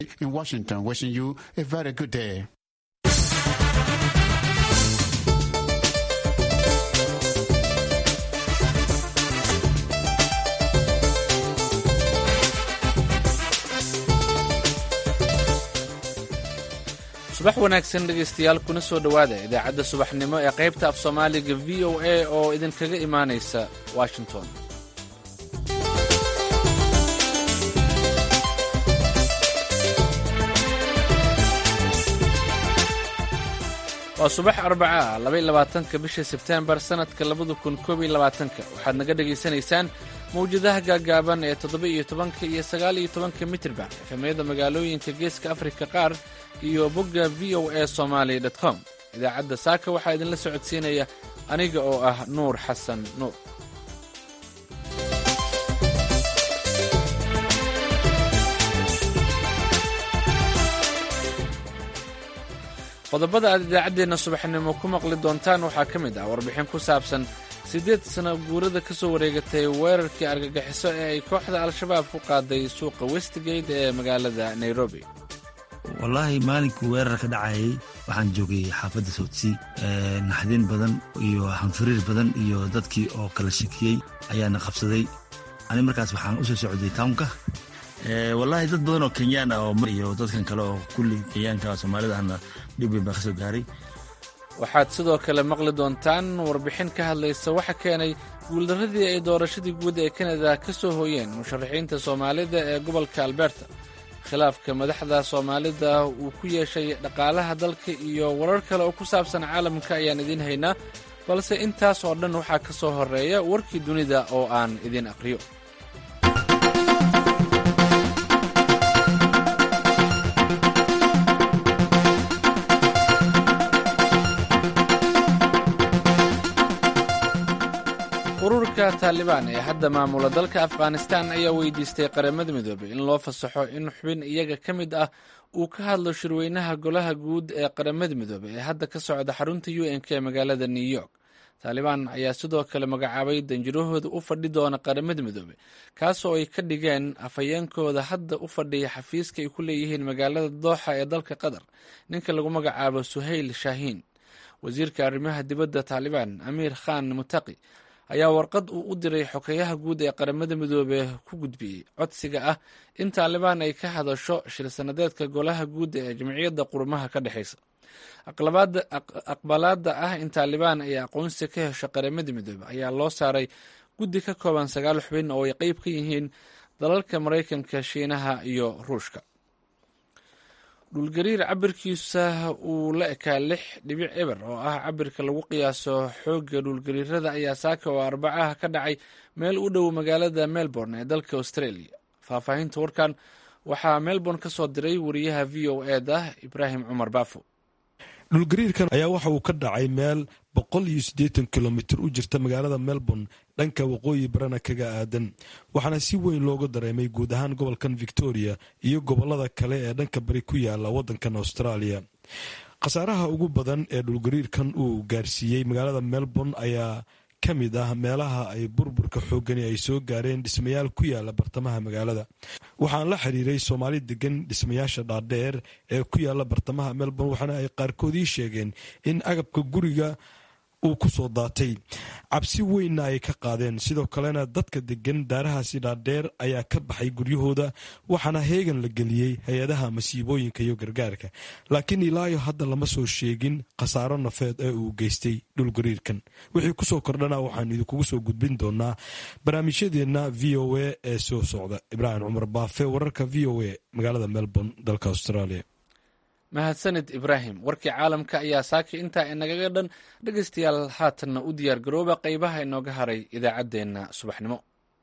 in Washington, wishing you a very good day. subax wanaagsan dhegaystayaal kuna soo dhowaada idaacadda subaxnimo ee qaybta af soomaaliga v o a oo idinkaga imaanaysa washington waa subax arbaca ah labaiy labaatanka bisha sebteembar sannadka labada kun koob iyo labaatanka waxaad naga dhegaysanaysaan mawjadaha gaagaaban ee toddoba iyo tobanka iyo sagaal iyo tobanka mitirba efemyada magaalooyinka geeska afrika qaar iyo bogga v o a somaali com idaacadda saaka waxaa idinla socodsiinaya aniga oo ah nuur xasan nuur qodobada aad idaacaddeenna subaxnimo ku maqli doontaan waxaa ka mid ah warbixin ku saabsan siddeed sano guurada ka soo wareegatay weerarkii argagixiso ee ay kooxda al-shabaab ku qaaday suuqa westgate ee magaalada nairobi wallaahi maalinkii weerar ka dhacayay waxaan joogay xaafadda soodsii naxdin badan iyo hanfiriir badan iyo dadkii oo kala shakiyey ayaana qabsaday ani markaas waxaan u soo socday townka wallaahi dad badan oo kenyaan ah iyo dadkan kale oo kulli kenyaanka soomaalida ahna dhib weyn baa ka soo gaaray waxaad sidoo kale maqli doontaan warbixin ka hadlaysa waxa keenay guuldarradii ay doorashadii guud ee kanada ka soo hooyeen musharaxiinta soomaalida ee gobolka alberta khilaafka madaxda soomaalida uu ku yeeshay dhaqaalaha dalka iyo warar kale oo ku saabsan caalamka ayaan idiin haynaa balse intaas oo dhan waxaa ka soo horreeya warkii dunida oo aan idiin aqriyo ururka taalibaan ee hadda maamula dalka afghanistan ayaa weydiistay qaramada midoobey in loo fasaxo in xubin iyaga ka mid ah uu ka hadlo shirweynaha golaha guud ee qaramada midoobey ee hadda ka socda xarunta u n k ee magaalada new york taalibaan ayaa sidoo kale magacaabay danjirahooda u fadhi doona qaramada midoobey kaasoo ay ka dhigeen afhayeenkooda hadda u fadhiya xafiiska ay ku leeyihiin magaalada dooxa ee dalka qatar ninka lagu magacaabo suhayl shaahiin wasiirka arrimaha dibadda taalibaan amiir khan mutaqi ayaa warqad uu u diray xokeyaha guud ee qaramada midoobe ku gudbiyey codsiga ah in taalibaan ay ka hadasho shir sanadeedka golaha guud ee jamciyadda qurumaha ka dhexaysa aqbalaada ah in taalibaan ay aqoonsi ka hesho qaramada midoobe ayaa loo saaray guddi ka kooban sagaal xubin oo ay qeyb ka yihiin dalalka maraykanka shiinaha iyo ruushka dhulgariir cabirkiisa uu la ekaa lix dhibic eber oo ah cabirka lagu qiyaaso xoogga dhulgariirada ayaa saaka oo arbacaha ka dhacay meel u dhow magaalada melbourne ee dalka australia faahfaahinta warkan waxaa melbourne ka soo diray wariyaha v o e da ibraahim cumar baafo dhulgariirkan ayaa waxa uu ka dhacay meel boqol iyo siddeetan kilomitir u jirta magaalada melbourne dhanka waqooyi barana kaga aadan waxaana si weyn looga dareemay guud ahaan gobolkan victoria iyo gobolada kale ee dhanka bari ku yaala waddankan australia khasaaraha ugu badan ee dhulgariirkan uu gaarsiiyey magaalada melbourne ayaa ka mid ah meelaha ay burburka xoogani ay soo gaareen dhismayaal ku yaala bartamaha magaalada waxaan la xiriiray soomaali degan dhismayaasha dhaadheer ee ku yaala bartamaha melbourne waxaana ay qaarkood ii sheegeen in agabka guriga uu ku soo daatay cabsi weynna ay ka qaadeen sidoo kalena dadka degan daarahaasi dhaadheer ayaa ka baxay guryahooda waxaana heegan la geliyey hay-adaha masiibooyinka iyo gargaarka laakiin ilaayo hadda lama soo sheegin khasaaro nafeed ee uu geystay dhulgariirkan wixii kusoo kordhana waxaan idinkugu soo gudbin doonaa barnaamijyadeenna v o a ee soo socda ibraahim cumar baafe wararka v o a magaalada melbourne dalka australia mahadsanid ibraahim warkii caalamka ayaa saaki intaa inagaga dhan dhegaystayaal haatanna u diyaar garooba qaybaha inooga haray idaacaddeenna subaxnimo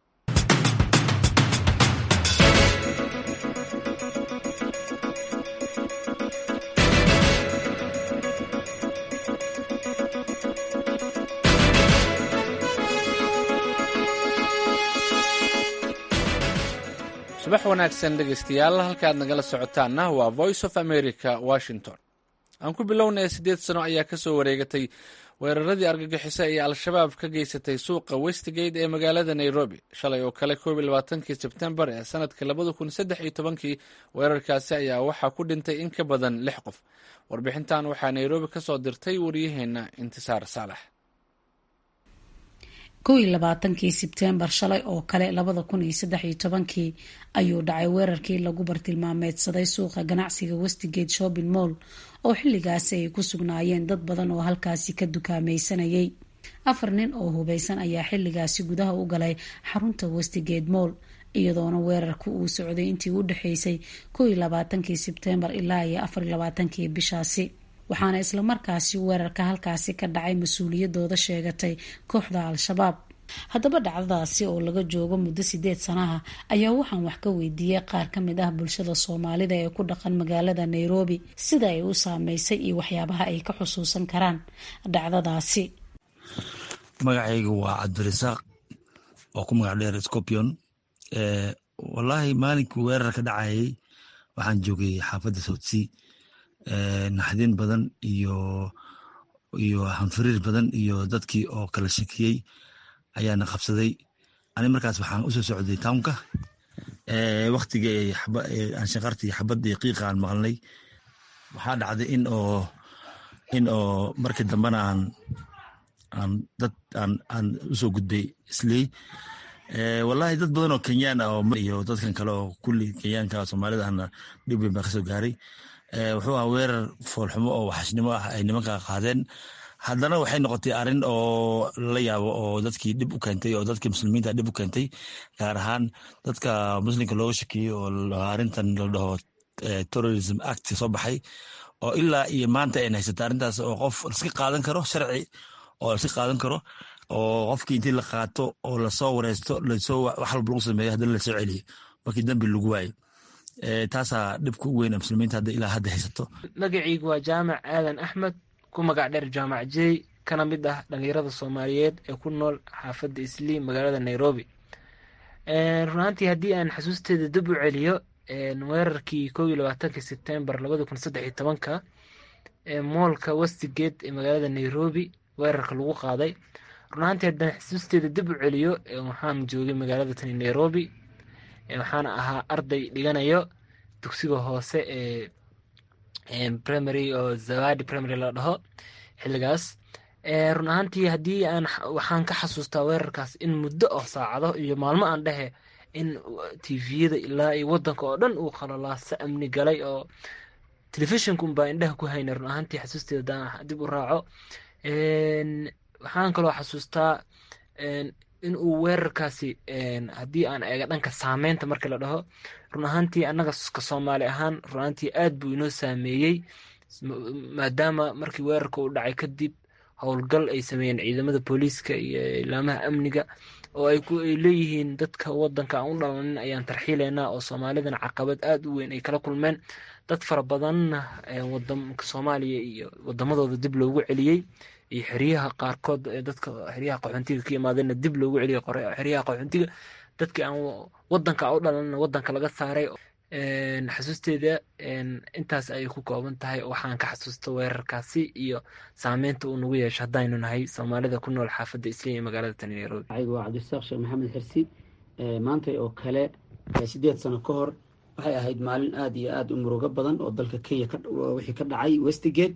subax wanaagsan dhegaystayaal halkaad nagala socotaanna waa voice of america washington aan ku bilownaya siddeed sano ayaa ka soo wareegatay weeraradii argagixisa ee al-shabaab ka geysatay suuqa westgate ee magaalada nairobi shalay oo kale koob iyo labaatankii sebtembar ee sanadka labada kun saddex iyo tobankii weerarkaasi ayaa waxaa ku dhintay in ka badan lix qof warbixintan waxaa nairobi ka soo dirtay waryaheena intisaar saalax kow iyo labaatankii sebtembar shalay oo kale labada kun iyo saddex iyo tobankii ayuu dhacay weerarkii lagu bartilmaameedsaday suuqa ganacsiga westgate shopping mall oo xilligaasi ay ku sugnaayeen dad badan oo halkaasi ka dukaamaysanayay afar nin oo hubeysan ayaa xilligaasi gudaha u galay xarunta westgate mall iyadoona weerarka uu socday intii u dhexeysay kow iyo labaatankii sebtembar ilaa iyo afar iyo labaatankii bishaasi waxaana islamarkaasi weerarka halkaasi ka dhacay mas-uuliyadooda sheegatay kooxda al-shabaab haddaba dhacdadaasi oo laga joogo muddo sideed sanaha ayaa waxaan wax ka weydiiyey qaar ka mid ah bulshada soomaalida ee ku dhaqan magaalada nairobi sida ay u saameysay iyo waxyaabaha ay ka xusuusan karaan dhacdadaasi magacayga waa cabdirasaaq oo ku magac dheer scorpion wallaahi maalinkii weerar ka dhacayay waxaan joogay xaafadda soutsea naxdin badan iyo iyo hanfariir badan iyo dadkii oo kala shakiyey ayaana qabsaday ani markaas waxaan usoo socday townka waktigii aanshaqartii xabadii qiiqa aan maqalnay waxaa dhacday in oo in oo markii dambena aan aan dad aan aan usoo gudbay isley wallahi dad badan oo kenyaan ah iyo dadkan kale oo kulli kenyaanka soomaalida ahna dhib weyn baa kasoo gaaray wuxuu ahaa weerar foolxumo oo waxashnimo ah ay nimanka qaadeen haddana waxay noqotay arrin oo la yaabo oo dadkii dhib u keentay oo dadkii muslimiinta dhib u keentay gaar ahaan dadka muslimka looga shakiyey oo arrintan la dhaho terrorism act soo baxay oo ilaa iyo maanta ayn haysata arrintaas oo qof iska qaadan karo sharci oo iska qaadan karo oo qofkii intii la qaato oo lasoo wareysto lasoo wax walba lagu sameeyo haddana lasoo celiyo markii dambi lagu waayo taasaa dhibka u weyn muslimiinta hadda ilaa hadda haysato magacaygu waa jaamac aadan axmed ku magac dheer jaamac jey kana mid ah dhalinyarada soomaaliyeed ee ku nool xaafadda islii magaalada nairobi runaantii haddii aan xasuusteeda dib u celiyo weerarkii kow iyo labaatankii sebtembar labada kun saddex iyo tobanka moolka westgate ee magaalada nairobi weerarka lagu qaaday runaantii haddaan xasuusteeda dib u celiyo waxaan joogay magaalada tani nairobi waxaana ahaa arday dhiganayo dugsiga hoose ee primary oo zawadi primary la dhaho xilligaas run ahaantii haddii aan waxaan ka xasuustaa weerarkaas in muddo oo saacado iyo maalmo aan dhehe in tviyada ilaa iyo wadanka oo dhan uu qalalaasa amni galay oo telefishinkunbaa indhaha ku hayna run ahaantii xasuusteeda hadaan dib u raaco waxaan kaloo xasuustaa in uu weerarkaasi haddii aan eega dhanka saameynta markii la dhaho run ahaantii annaga ka soomaali ahaan run ahaantii aad buu inoo saameeyey maadaama markii weerarka uu dhacay kadib howlgal ay sameeyeen ciidamada booliiska iyo ilaamaha amniga oo ay leeyihiin dadka wadanka aan u dhalanin ayaan tarxiileynaa oo soomaalidana caqabad aada u weyn ay kala kulmeen dad fara badanna wadanka soomaaliya iyo wadamadooda dib loogu celiyey iyo xeryaha qaarkood ee dadka xeryaha qaxoontiga ka yimaadeenna dib loogu celiyay xeryaha qaxoontiga dadkii aan wadanka u dhalanna wadanka laga saaray xasuusteeda intaas ayay ku kooban tahay waxaan ka xasuusta weerarkaasi iyo saameynta uu nagu yeesho haddaynu nahay soomaalida ku nool xaafadda isliya ee magaalada tani nairobi anigu waa cabdisaaq sheekh maxamed xirsi maantay oo kale sideed sano ka hor waxay ahayd maalin aada iyo aada u murugo badan oo dalka kenya wixii ka dhacay westgate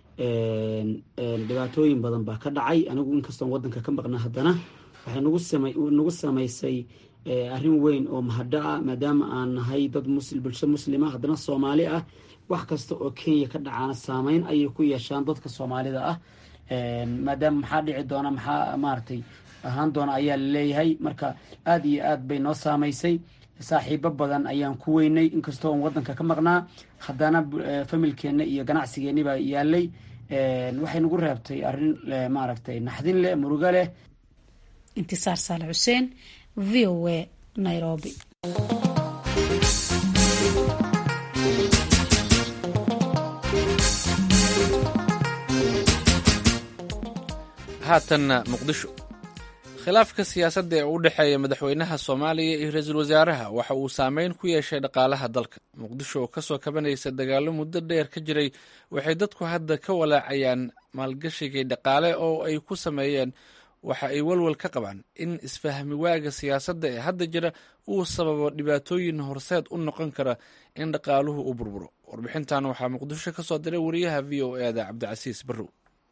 dhibaatooyin badan baa ka dhacay anigu inkastoon wadanka ka maqna haddana waxay nagu samaysay arrin weyn oo mahadho ah maadaama aan nahay dad bulsho muslima haddana soomaali ah wax kasta oo kenya ka dhacaana saameyn ayay ku yeeshaan dadka soomaalida ah maadaama maxaa dhici doona maxaa maaragtay ahaan doona ayaa laleeyahay marka aada iyo aad bay noo saamaysay saaxiibo badan ayaan ku weynay inkastoo on wadanka ka maqnaa haddana familkeenna iyo ganacsigeenni baa yaalay waxay nagu reebtay arrin maaragtay naxdin leh murugo leh intisaar saale xuseen v o a nairobi haatanna muqdisho khilaafka siyaasadda ee u dhexeeya madaxweynaha soomaaliya iyo ra-iisul wasaaraha waxa uu saameyn ku yeeshay dhaqaalaha dalka muqdisho oo kasoo kabanaysa dagaalo muddo dheer ka jiray waxay dadku hadda ka walaacayaan maalgashigii dhaqaale oo ay ku sameeyeen waxa ay walwal ka qabaan in isfahmi waaga siyaasadda ee hadda jira uu sababo dhibaatooyin horseed u noqon kara in dhaqaaluhu u burburo warbixintan waxaa muqdisho ka soo diray wariyaha v o e da cabdicasiis barrow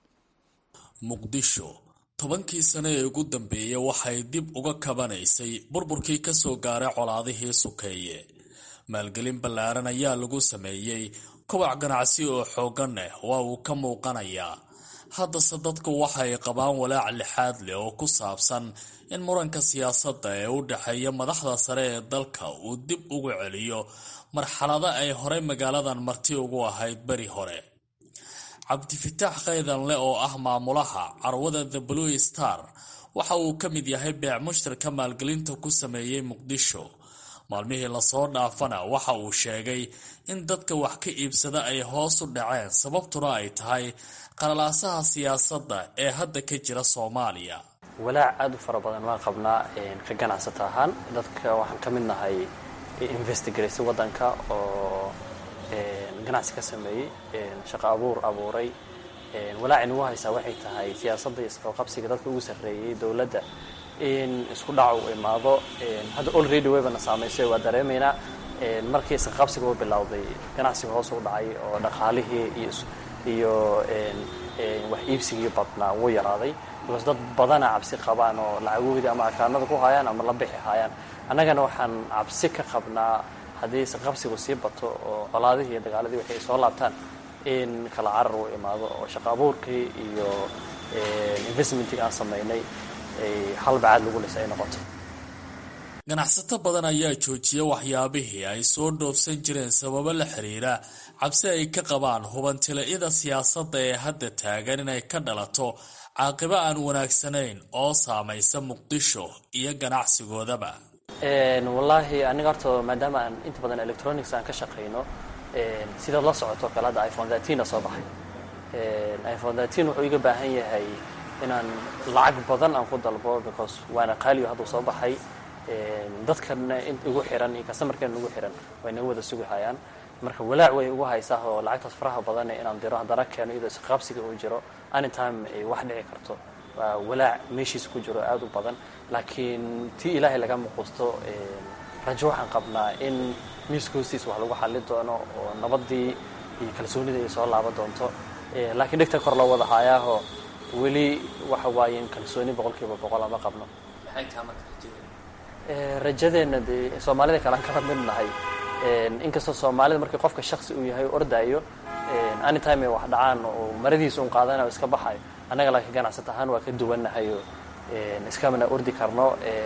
muqdisho tobankii sano ee ugu dambeeyey waxay dib uga kabanaysay burburkii kasoo gaaray colaadihii sukeeye maalgelin ballaaran ayaa lagu sameeyey kobac ganacsi oo xooggan leh waa uu ka muuqanayaa haddase dadku waxay qabaan walaac lixaad leh oo ku saabsan in muranka siyaasadda ee u dhexeeya madaxda sare ee dalka uu dib ugu celiyo marxalado ay horey magaaladan marti ugu ahayd beri hore cabdifitaax khaydanle oo ah maamulaha carwada the blue star waxa uu ka mid yahay beec mushtarka maalgelinta ku sameeyey muqdisho maalmihii lasoo dhaafana waxa uu sheegay in dadka wax ka iibsada ay hoos u dhaceen sababtuna ay tahay qalalaasaha siyaasadda ee hadda ka jira soomaaliya walaac aada u fara badan waan qabnaa ka ganacsata ahaan dadka waxaan ka mid nahay investigaraysa waddanka oo ganacsi ka sameeyey shaqo abuur abuuray walaaci nagu haysaa waxay tahay siyaasadda iyo isqabqabsiga dadka ugu sarreeyey dowladda in isku dhac uu imaado hadda olready waybana saamaysay waa dareemaynaa markii isqabsiga u bilowday ganacsiga hoos u dhacay oo dhaqaalihii iyo wax iibsigii badnaa wuu yaraaday because dad badana cabsi qabaan oo lacagoodii ama akaanada ku hayaan ama la bixi hayaan annagana waxaan cabsi ka qabnaa haddii isqabsigu sii bato oo colaadihii iyo dagaaladii waxay soo laabtaan in kala carar uu imaado oo shaqo abuurkii iyo investmentii aan samaynay halbacaad lagu lis ay noqoto ganacsato badan ayaa joojiya waxyaabihii ay soo dhoofsan jireen sababo la xiriira cabsi ay ka qabaan hubantila-ida siyaasadda ee hadda taagan inay ka dhalato caaqibo aan wanaagsanayn oo saamaysa muqdisho iyo ganacsigoodaba wallaahi aniga horta maadaama aan inta badan electronics aan ka shaqayno sidaad la socoto kale hadda iphone thirteena soo baxay iphone thirteen wuxuu iga baahan yahay inaan lacag badan aan ku dalbo because waana qaaliyo hadduu soo baxay dadkana igu xiran iyo customarkeena igu xiran way naga wada sugi hayaan marka walaac way igu haysaa oo lacagtaas faraha badan inaan diro haddana keeno iyadoo isqaabsiga uu jiro anytime ay wax dhici karto waa walaac meeshiisa ku jiro aada u badan laakiin tii ilaahay laga muquusto rajo waxaan qabnaa in miiska hoostiisa wax lagu xallin doono oo nabadii iyo kalsoonida ay soo laaban doonto laakiin dhegta kor loo wada haayaaho weli waxa waaye in kalsooni boqol kiiba boqol ama qabno rajadeenna dee soomaalida kale aan kala mid nahay inkastoo soomaalida markii qofka shaksi uu yahay ordaayo anytime ay wax dhacaan oo maradiisa un qaadanayo iska baxayo annaga laakiin ganacsat ahaan waa ka duwannahayo iskamana ordi karno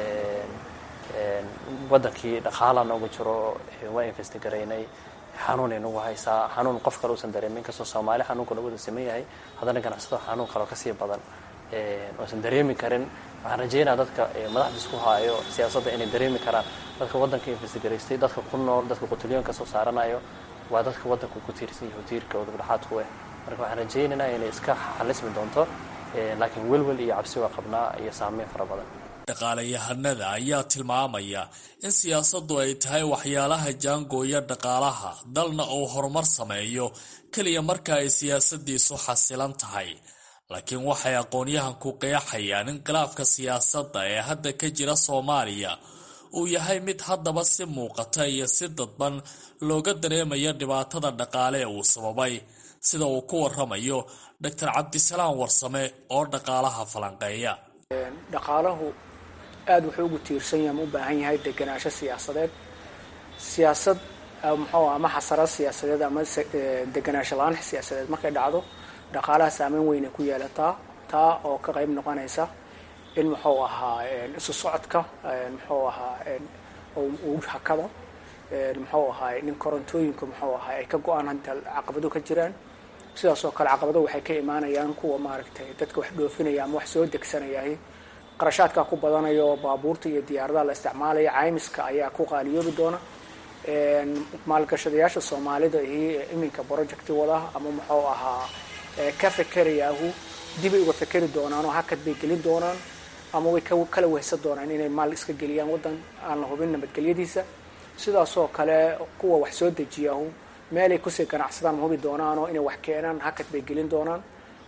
waddankii dhaqaala noogu jiro waa investigaraynay xanuunay nagu haysaa xanuun qof kale uusan dareemin inkastoo soomaali xanuunka lagu wada saman yahay haddana ganacsato xanuun kaleo kasii badan oosan dareemi karin waxaan rajeynaya dadka madaxda isku haayo siyaasadda inay dareemi karaan dadka waddanka investigaraystay dadka ku nool dadka qutuliyoonka soo saaranayo waa dadka waddanka ku tiirsan yahay tiirka udubdhaxaadku eh marka waxaan rajaynaynaa inay iska xalismi doonto laakiin welwel iyo cabsi waa qabnaa iyo saameyn fara badan dhaqaalayahanada ayaa tilmaamaya in siyaasaddu ay tahay waxyaalaha jaangooya dhaqaalaha dalna uu horumar sameeyo keliya marka ay siyaasadiisu xasilan tahay laakiin waxay aqoonyahanku qeexayaan in khilaafka siyaasadda ee hadda ka jira soomaaliya uu yahay mid haddaba si muuqata iyo si dadban looga dareemayo dhibaatada dhaqaale ee uu sababay sida uu ku waramayo doctor cabdisalaam warsame oo dhaqaalaha falanqeeya dhaqaalahu aada wuxuu ugu tiirsan yahay ama u baahan yahay degenaansho siyaasadeed siyaasad muxuu ama xasarad siyaasadeed ama degenaansho la-aan siyaasadeed markay dhacdo dhaqaalaha saameyn weyn ay ku yeelataa taa oo ka qayb noqonaysa in muxuu ahaa isu socodka muxuu ahaa uu hakado muxuu ahaa in korontooyinka muxuu ahaa ay ka go-aan hadda caqabado ka jiraan sidaas oo kale caqabado waxay ka imaanayaan kuwa maaragtay dadka wax dhoofinaya ama wax soo degsanayay qarashaadkaa ku badanayo baabuurta iyo diyaaradaha la isticmaalaya caymiska ayaa ku qaaliyoobi doona maalgashadayaasha soomaalida iyo iminka projecti wada ama muxuu ahaa ka fekerayaahu dibay uga fekeri doonaan oo hakad bay gelin doonaan ama way kala wehsan doonaan inay maal iska geliyaan waddan aan la hubin nabadgelyadiisa sidaasoo kale kuwa wax soo dejiyahu meelay kusii ganacsadaan ma hubi doonaanoo inay wax keenaan hakad bay gelin doonaan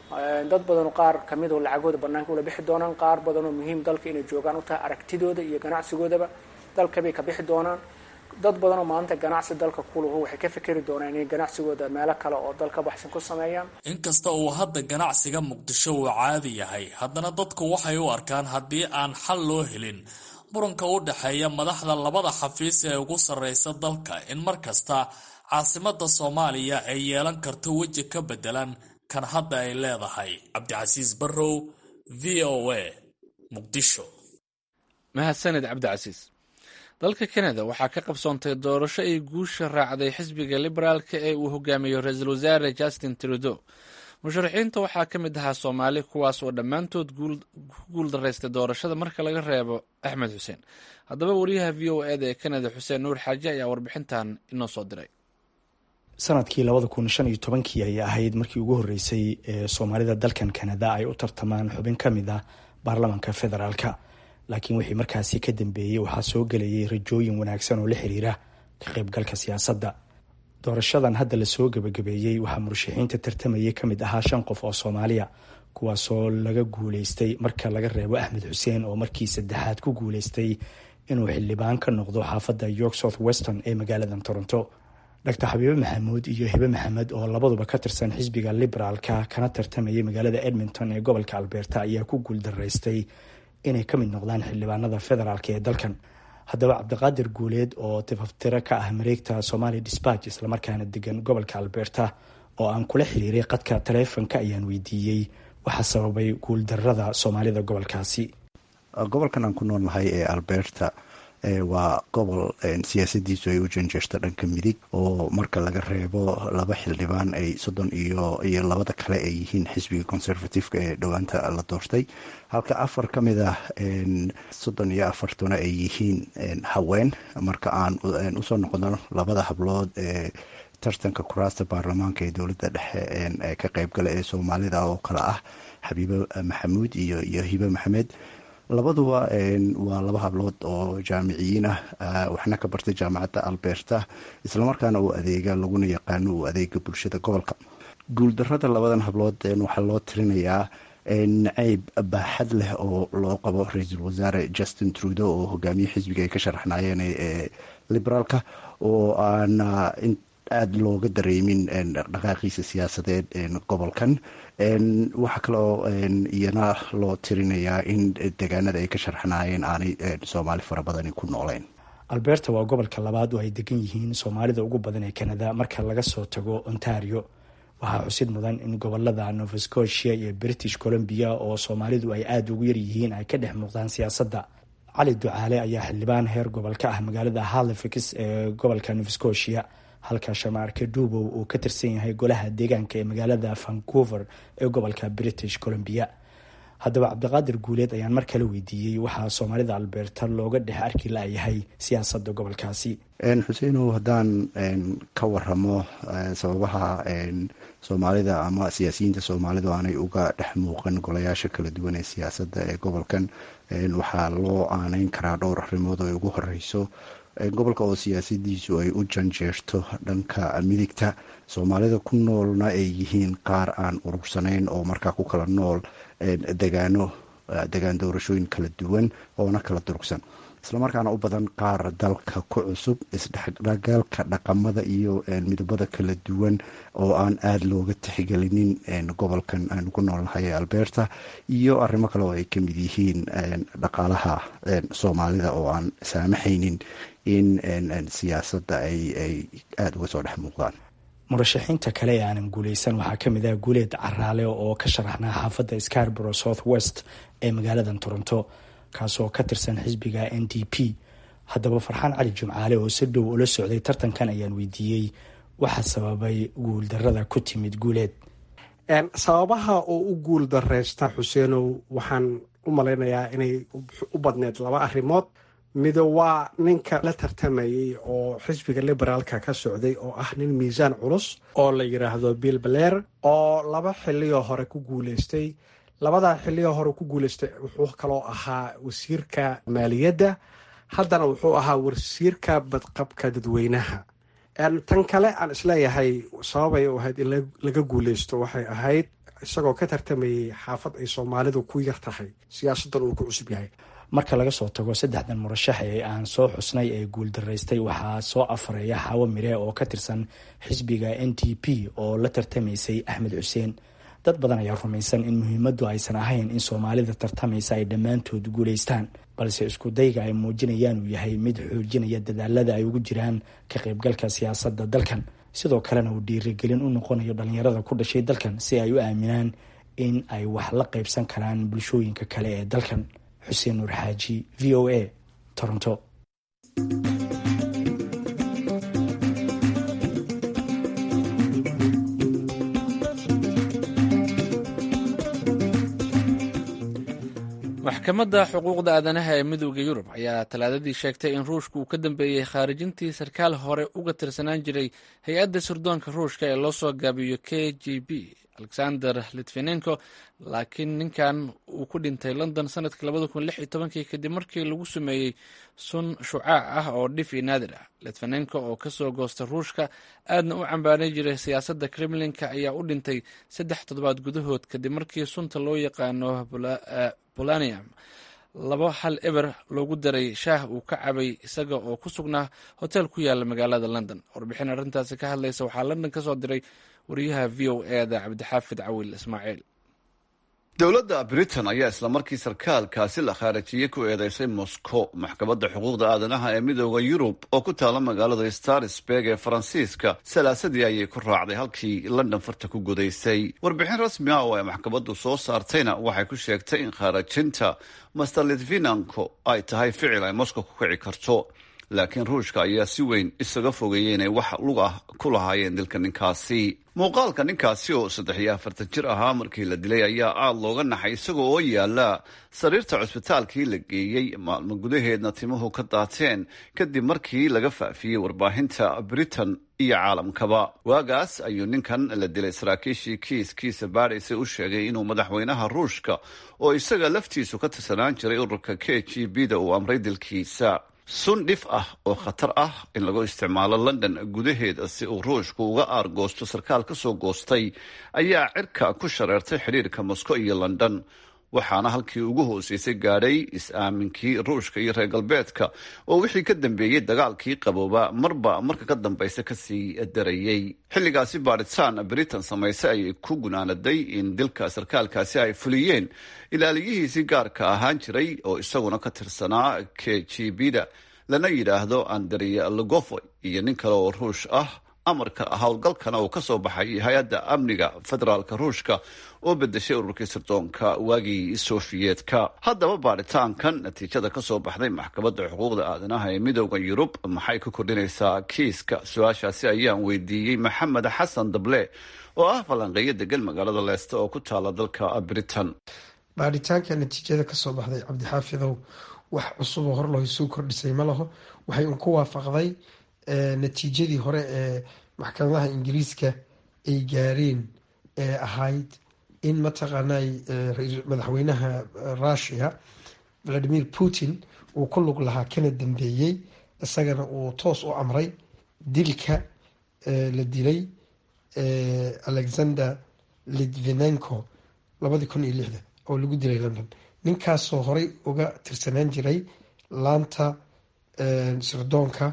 dad badanoo qaar kamidoo lacagooda banaanka ula bixi doonaan qaar badanoo muhiim dalka inay joogaan u tahay aragtidooda iyo ganacsigoodaba dalkabay ka bixi doonaan dad badanoo maanta ganacsi dalka kuluhu waxay ka fikeri doonaan inay ganacsigooda meelo kale oo dalka baxsan ku sameeyaan inkasta uu hadda ganacsiga muqdisho uu caadi yahay haddana dadku waxay u arkaan haddii aan xal loo helin muranka u dhexeeya madaxda labada xafiis ee ugu sarreysa dalka in mar kasta caasimada soomaaliya ay yeelan karto weji ka bedelan kan hadda ay leedahay cabdicasiis barrow v o a muqdisho mahadsaned cabdicasiis dalka kanada waxaa ka qabsoontay doorasho ay guusha raacday xisbiga liberaalka ee uu hogaamiyo ra-iisul wasaare justin trudeau musharaxiinta waxaa ka mid ahaa soomaali kuwaas oo dhammaantood ku guul daraystay doorashada marka laga reebo axmed xuseen haddaba wariyaha v o eda ee kanada xuseen nuur xaaji ayaa warbixintan inoo soo diray sanadkii labada kun shan iyo tobankii ayay ahayd markii ugu horreysay ee soomaalida dalkan kanada ay u tartamaan xubin ka mid ah baarlamaanka federaalka laakiin wixii markaasi ka dambeeyey waxaa soo gelayay rajooyin wanaagsan oo la xiriira ka qaybgalka siyaasadda doorashadan hadda lasoo gebagabeeyey waxaa murashaxiinta tartamayay ka mid ahaa shan qof oo soomaaliya kuwaasoo laga guuleystay marka laga reebo axmed xuseen oo markii saddexaad ku guuleystay inuu xildhibaan ka noqdo xaafadda york south weston ee magaaladan toronto doctor xabiibe maxamuud iyo hibe maxamed oo labaduba ka tirsan xisbiga liberaalka kana tartamayay magaalada edmonton ee gobolka alberta ayaa ku guuldaraystay inay ka mid noqdaan xildhibaanada federaalk ee dalkan haddaba cabdiqaadir guuleed oo tifaftiro ka ah mareegta somalia dispatch islamarkaana degan gobolka alberta oo aan kula xiriiray qadka taleefonka ayaan weydiiyey waxaa sababay guuldarada soomaalida gobolkaasi gobolkan aan ku noolnahay ee alberta waa gobol siyaasadiisu ay u janjeerto dhanka midig oo marka laga reebo laba xildhibaan ay soddon iyo iyo labada kale ay yihiin xisbiga conservativeka ee dhowaanta la doortay halka afar ka mid ah soddon iyo afartuna ay yihiin haween marka aan usoo noqono labada hablood ee tartanka kuraasta baarlamaanka ee dowladda dhexe ee ka qeybgala ee soomaalida oo kale ah xabiibe maxamuud iyo iyo hibe maxamed labaduba waa laba hablood oo jaamiciyiin ah waxna ka bartay jaamacadda alberta islamarkaana uu adeega laguna yaqaano uu adeega bulshada gobolka guuldarada labadan hablood waxaa loo tirinayaa nacayb baaxad leh oo loo qabo ra-iisul wasaare justin trudeau oo hogaamiye xisbiga ay ka sharaxnaayeen ee liberaalka oo aan aada looga dareemin dhaqaaqiisa siyaasadeed gobolkan waxaa kaloo iyana loo tirinayaa in degaanada ay ka sharxnaayeen aanay soomaali fara badani ku nooleyn alberta waa gobolka labaad oo ay degan yihiin soomaalida ugu badan ee canada marka laga soo tago ontario waxaa xusid mudan in gobolada nova scotia iyo british columbia oo soomaalidu ay aada ugu yaryihiin ay ka dhex muuqdaan siyaasadda cali ducaale ayaa xildhibaan heer gobol ka ah magaalada halifax ee gobolka nova scotia halka shamaarka duubow uu ka tirsan yahay golaha deegaanka ee magaalada vancouver ee gobolka british columbia haddaba cabdiqaadir guuleed ayaan mar kale weydiiyey waxaa soomaalida alberta looga dhex arki layahay siyaasadda gobolkaasi xuseenow haddaan ka waramo sababaha soomaalida ama siyaasiyiinta soomaalidu aanay uga dhex muuqan golayaasha kala duwan ee siyaasadda ee gobolkan waxaa loo aaneyn karaa dhowr arrimood oo ay ugu horeyso gobolka oo siyaasadiisu ay u janjeerto dhanka midigta soomaalida ku noolna ay yihiin qaar aan urursanayn oo markaa ku kala nool degaano degaan doorashooyin kala duwan oona kala durugsan islamarkaana u badan qaar dalka ku cusub isdhexdhagaalka dhaqamada iyo midabada kala duwan oo aan aada looga tixgelinin gobolkan aanu ku noolnahay ee alberta iyo arrimo kale oo ay ka mid yihiin dhaqaalaha soomaalida oo aan saamaxaynin in siyaasadda ay aada uga soo dhex muuqdaan murashaxiinta kale ee aanan guuleysan waxaa ka mid ah guuleed caraale oo ka sharaxnaa xaafadda scarborough south west ee magaaladan toronto kaasoo ka tirsan xisbiga n d p haddaba farxaan cali jimcaale oo si dhow ula socday tartankan ayaan weydiiyey waxaa sababay guuldarada ku timid guuleed sababaha oo u guul dareysta xuseenow waxaan u malaynayaa inay u badneed laba arrimood mido waa ninka la tartamayay oo xisbiga liberaalka ka socday oo ah nin miisaan culus oo la yidhaahdo bill baleer oo laba xiliyoo hore ku guuleystay labadaa xilliga hore ku guuleystay wuxuu kaloo ahaa wasiirka maaliyadda haddana wuxuu ahaa wasiirka badqabka dadweynaha tan kale aan isleeyahay sababay u ahayd in laga guuleysto waxay ahayd isagoo ka tartamayay xaafad ay soomaalidu ku yar tahay siyaasaddan uu ku cusub yahay marka laga soo tago saddexdan murashax ee aan soo xusnay ee guuldaraystay waxaa soo afareeya xaawo mire oo ka tirsan xisbiga n t p oo la tartamaysay axmed xuseen dad badan ayaa rumaysan in muhiimaddu aysan ahayn in soomaalida tartamaysa ay dhammaantood guulaystaan balse isku dayga ay muujinayaan uu yahay mid xoojinaya dadaalada ay ugu jiraan ka qaybgalka siyaasadda dalkan sidoo kalena uu dhiirigelin u noqonayo dhallinyarada ku dhashay dalkan si ay u aaminaan in ay wax la qaybsan karaan bulshooyinka kale ee dalkan xuseen nuur xaaji v o a toronto maxkamadda xuquuqda aadanaha ee midooda yurub ayaa talaadadii sheegtay in ruushka uu ka dambeeyey khaarijintii sarkaal hore uga tirsanaan jiray hay-adda sirdoonka ruushka ee loo soo gaabiyo k g b alexander litvinenko laakiin ninkan uu ku dhintay london sanadkii labada kun lix iyo tobankii kadib markii lagu sameeyey sun shucaac ah oo dhif iyo naadir ah litvinenko oo kasoo goosta ruushka aadna u cambaanay jiray siyaasadda kremlinka ayaa u dhintay saddex toddobaad gudahood kadib markii sunta loo yaqaano bolanium labo hal eber loogu daray shaah uu ka cabay isaga oo ku sugnaa hotel ku yaala magaalada london warbixin arrintaasi ka hadlaysa waxaa london ka soo diray wariyaha v o eda cabdixaafid cawil ismaaciil dowladda britain ayaa islamarkii sarkaalkaasi la khaarijiyey ku eedeysay moscow maxkamadda xuquuqda aadanaha ee midooda yurub oo ku taala magaalada starsberg ee faransiiska salaasadii ayay ku raacday halkii london farta ku gudaysay warbixin rasmi ah oo ay maxkamaddu soo saartayna waxay ku sheegtay in khaarajinta master litvinanko ay tahay ficil ay moscow ku kici karto laakiin ruushka ayaa si weyn isaga fogeeyey inay wax lug ah ku lahaayeen dilka ninkaasi muuqaalka ninkaasi oo saddex iyo afartan jir ahaa markii la dilay ayaa aada looga naxay isagoo oo yaala sariirta cusbitaalkii la geeyey maalmo gudaheedna timuhu ka daateen kadib markii laga faafiyey warbaahinta britain iyo caalamkaba waagaas ayuu ninkan la dilay saraakiishii kiiskiisa baadhaysa u sheegay inuu madaxweynaha ruushka oo isaga laftiisu ka tirsanaan jiray ururka k g b da uu amray dilkiisa sun dhif ah oo khatar ah in lagu isticmaalo london gudaheeda si uu ruushku uga aargoosto sarkaal ka soo goostay ayaa cirka ku shareertay xidhiirka moscow iyo london waxaana halkii ugu hooseysay gaadhay is-aaminkii ruushka iyo reer galbeedka oo wixii ka dambeeyey dagaalkii qabooba marba marka ka dambaysa kasii darayey xilligaasi baadhitaan britain samaysay ayay ku gunaanaday in dilka sarkaalkaasi ay fuliyeen ilaaliyihiisii gaarka ahaan jiray oo isaguna ka tirsanaa k g b da lana yidhaahdo andrea logofoy iyo nin kale oo ruush ah amarka howlgalkana uu ka soo baxay hay-adda amniga federaalka ruushka oo bedeshay ururkii sirdoonka waagii sofiyeetka haddaba baadhitaankan natiijada ka soo baxday maxkamadda xuquuqda aadanaha ee midooda yurub maxay ku kordhinaysaa kiiska su-aashaasi ayaan weydiiyey maxamed xasan dable oo ah falanqeeyo degan magaalada leeste oo ku taala dalka britain baadhitaanka natiijada kasoo baxday cabdixaafidow wax cusuboo hor loo soo kordhisay ma laho waxay un ku waafaqday natiijadii hore ee maxkamadaha ingiriiska ay gaareen ee ahayd in mataqaanay madaxweynaha russia valadimir putin uu ku lug lahaa kana dambeeyey isagana uu toos u amray dilka la dilay alexander litvinenko labadii kun iyo lixda oo lagu dilay london ninkaasoo horey uga tirsanaan jiray laanta sirdoonka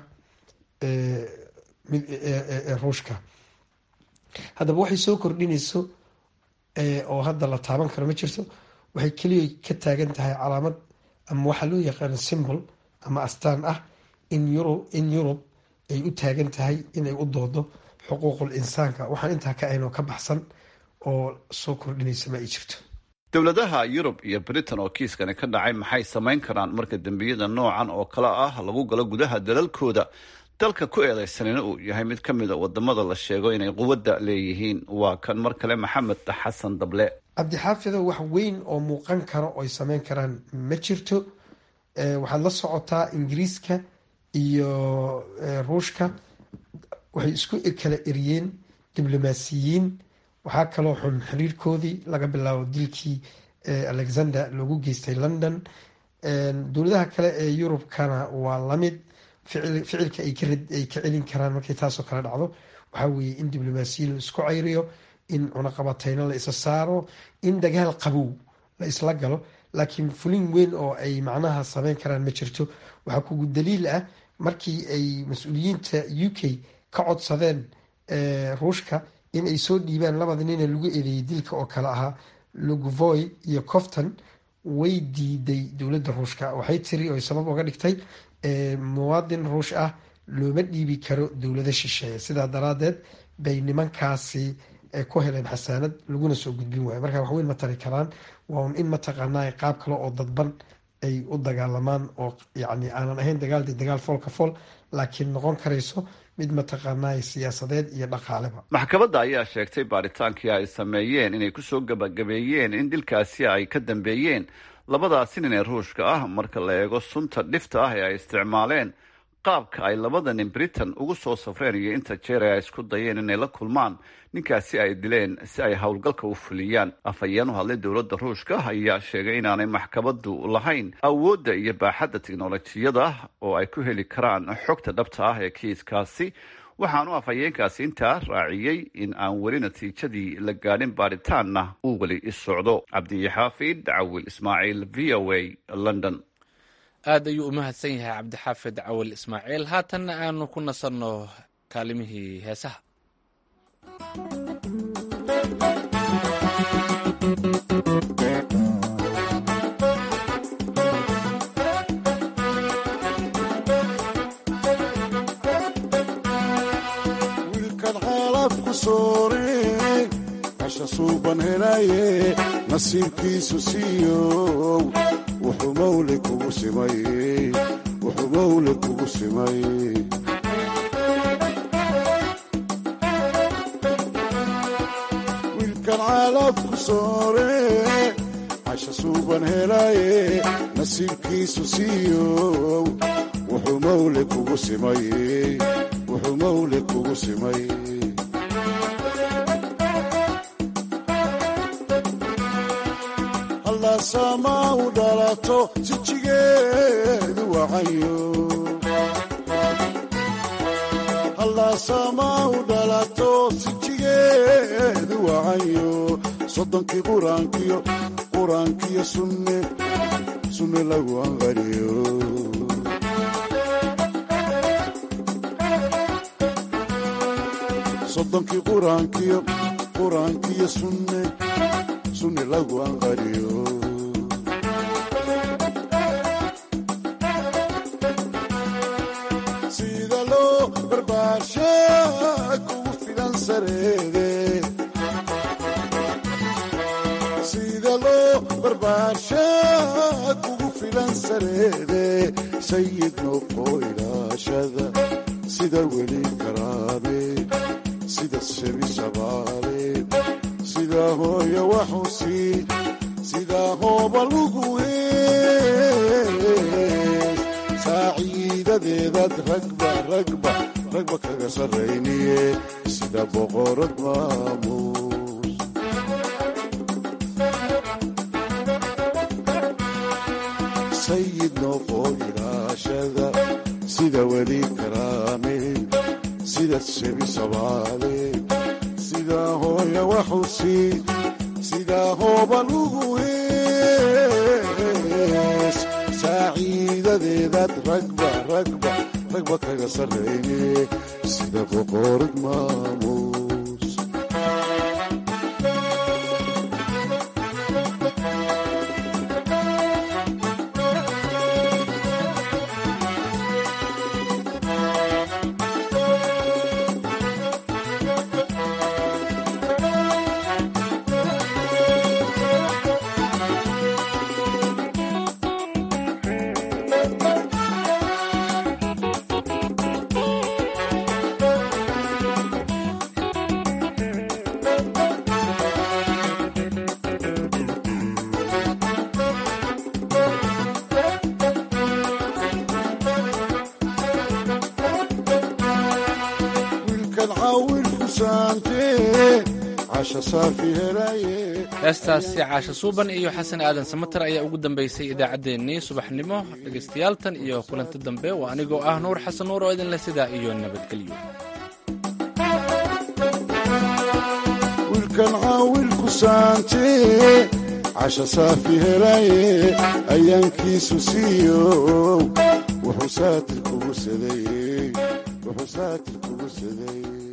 ee ruushka haddaba waxay soo kordhinayso oo hadda la taaban karo ma jirto waxay keliya ka taagan tahay calaamad ama waxaa loo yaqaano symbol ama astaan ah in yurub in yurub ay u taagan tahay inay u doodo xuquuqul insaanka waxaan intaa ka ahayn oo ka baxsan oo soo kordhinaysa ma ay jirto dowladaha yurub iyo britain oo kiiskani ka dhacay maxay samayn karaan marka dembiyada noocan oo kale ah lagu galo gudaha dalalkooda dalka ku eedeysanina uu yahay mid ka mida wadamada la sheego inay quwadda leeyihiin waa kan mar kale maxamed xasan dable cabdixaafido wax weyn oo muuqan karo oy sameyn karaan ma jirto waxaad la socotaa ingiriiska iyo ruushka waxay isku kala eriyeen diblomaasiyiin waxaa kaloo xun xiriirkoodii laga bilaabo dilkii alexander loogu geystay london dowladaha kale ee yurubkana waa lamid ficilka ay ka celin karaan markay taasoo kale dhacdo waxaa weeye in diblomaasiya la isku ceyriyo in cunaqabateyno la isa saaro in dagaal qabow la isla galo laakiin fulin weyn oo ay macnaha sameyn karaan ma jirto waxaa kugu daliil ah markii ay mas-uuliyiinta u k ka codsadeen ruushka in ay soo dhiibaan labada nina lagu eedeeyay dilka oo kale ahaa luguvoy iyo cofton way diiday dowladda ruushka waxay tiri oy sabab uga dhigtay muwaadin ruush ah looma dhiibi karo dowlado shisheeye sidaa daraadeed bay nimankaasi ku heleen xasaanad laguna soo gudbin waayo marka waxweyn ma tari karaan waa un in mataqaanaa qaab kale oo dadban ay u dagaalamaan oo yani aanan ahayn dagaal dagaal foolka fool laakiin noqon karayso mid mataqaanaa siyaasadeed iyo dhaqaaleba maxkamadda ayaa sheegtay baaritaankii ay sameeyeen inay kusoo gabagabeeyeen in dilkaasi ay ka dambeeyeen labadaasi nin ee ruushka ah marka la eego sunta dhifta ah ee ay isticmaaleen qaabka ay labada nin britain ugu soo safreen iyo inta jeer ee ay isku dayeen inay la kulmaan ninkaasi ay dileen si ay howlgalka u fuliyaan afhayeen u hadlay dowladda ruushka ayaa sheegay inaanay maxkamaddu lahayn awoodda iyo baaxadda tiknolojiyada oo ay ku heli karaan xogta dhabta ah ee kiiskaasi waxaanu afhayeenkaasi intaa raaciyey in aan weli natiijadii la gaadhin baaritaanna uu weli isocdo cabdixaafid cawil ismaaciil v o a london aad ayuu u mahadsan yahay cabdixaafid cawil ismaaciil haatanna aanu ku nasanno kaalimihii heesaha wiilkan xaalafku soore hasha suuban helaye nasiibkiisu siiyow wuxuu mawle kugu simay wuxuu mawle kugu simay wiilkan xaalafku soore hasha suuban helaye nasiibkiisu siiyow wuxuu mawle kugu simay wuxuu mawle kugu simay hallaasama u dhalato sijigeedu wacayo hallaasama u dhalato sijigeedu wacayo soddonkii quraankiyo quraankiyo sunne sunne lagu anqariyo soddonkii quraankiyo quraankiyo sunne sunne lagu anqariyo sida loo barbaarsha kugu filan sareede sida loo barbaarsha kugu filan sareede sayid noqo ilaashada sida weli karaame sida shebi shabaale sida hooya waxusi sida hooba lugu hees saaciidadeedaad ragba ragba ragba kaga sarrayniye sida boqorad maamuus sayid noqo ilaashada sida weli karaame sida shebi sabaale sida hooya waxusi sida hooba lugu hees saaciidadeedaad ragba ragba ragba kaga sarrayne sida boqorad maamuus wiilkan caawil ku saante casha saafi helaye heestaasi caasha suuban iyo xasan aadan samater ayaa ugu dambaysay idaacaddeenii subaxnimo dhegaystayaal tan iyo kulanti dambe waa anigoo ah nuur xasan nuur oo idinle sidaa iyo nabadgelyo wiilkan caawilku saante casha saafi helaye ayaankiisu siiyow wuxuu saatir kugu saday wuxuu saatir kugu saday